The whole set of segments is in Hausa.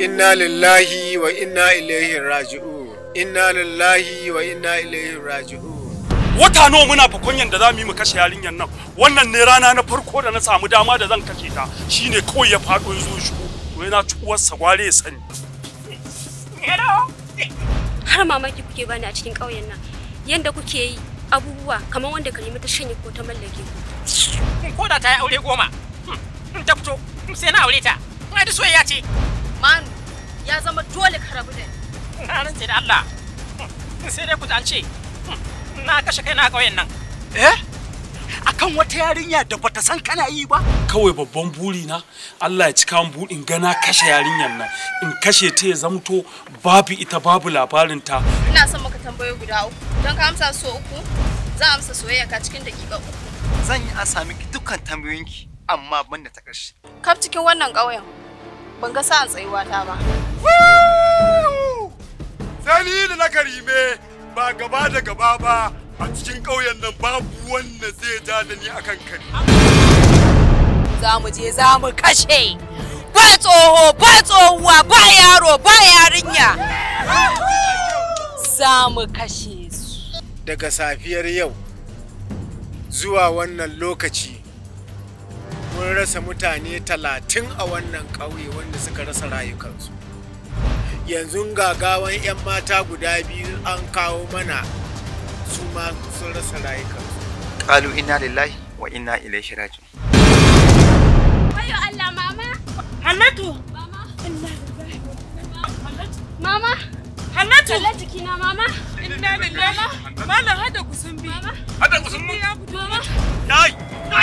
inna lillahi wa inna ilaihi raji'un inna lillahi wa inna ilaihi raji'un wata nawa muna fakonyan da za mu yi mu kashe yarinyar nan wannan ne rana na farko da na samu dama da zan kashe ta shine kawai ya faɗo ya zo shigo to yana ci uwarsa gware ya sani har mamaki kuke bani a cikin ƙauyen nan yanda kuke yi abubuwa kamar wanda kalima ta shanye ko ta mallake ku ko da ta yi aure goma in ta fito sai na aure ta ina da soyayya ce manu ya zama dole ka rabu da ni na rantse da Allah sai dai ku an ce na kashe kai na ƙauyen nan eh akan wata yarinya da bata san kana yi ba kawai babban buri na Allah ya cika min buɗin gana kashe yarinyar nan in kashe ta ya zamto babu ita babu labarin ta ina son maka tambayoyi guda uku don ka amsa so uku za a amsa soyayya ka cikin dakika uku zan yi ansa miki dukkan tambayoyinki amma banda ta ƙarshe kaf cikin wannan ƙauyen ban ga sa'an tsayuwa ta ba Sani da na karime ba gaba da gaba ba a cikin ƙauyen nan babu wanda zai ja da ni akan kari. za mu je za mu kashe ba tsoho ba tsohuwa ba yaro ba yarinya za mu kashe su daga safiyar yau zuwa wannan lokaci mun rasa mutane talatin a wannan ƙauye wanda suka rasa rayukansu yanzu gagawan 'yan mata guda biyu an kawo mana su ma sun rasa rayukansu qalu inna lillahi wa inna ilaihi raji'un Wayo Allah mama Hannatu mama mama Hannatu kallon jikina mama inna lillahi malam hada kusan bi Hada kusan mu. ya fito mama Yai!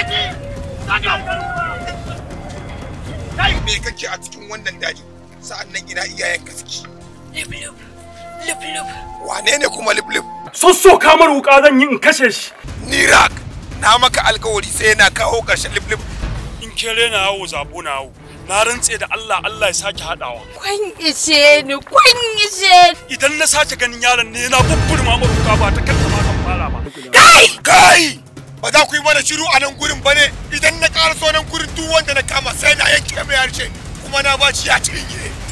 Yai! Me kake a cikin wannan daji? Sa'an nan ina iyayenka suke. lip lip lip Wane ne kuma liblib? sosso kamar wuka zan yi in kashe shi Nirak! Na maka alkawari sai na kawo ƙarshen liblib. in kere na yawo zabo na yawo na rantse da Allah Allah ya sake haɗawa kun ishe ni kun ishe ni idan na sake ganin yaron ne na bubburma maruka ba ta kanta ma kan fara ba Kai! Kai! Ba za ku yi mana shiru a nan gurin ba ne idan na ƙara so nan gurin duk wanda na kama sai na yanke mai harshe kuma na ba shi ya cinye.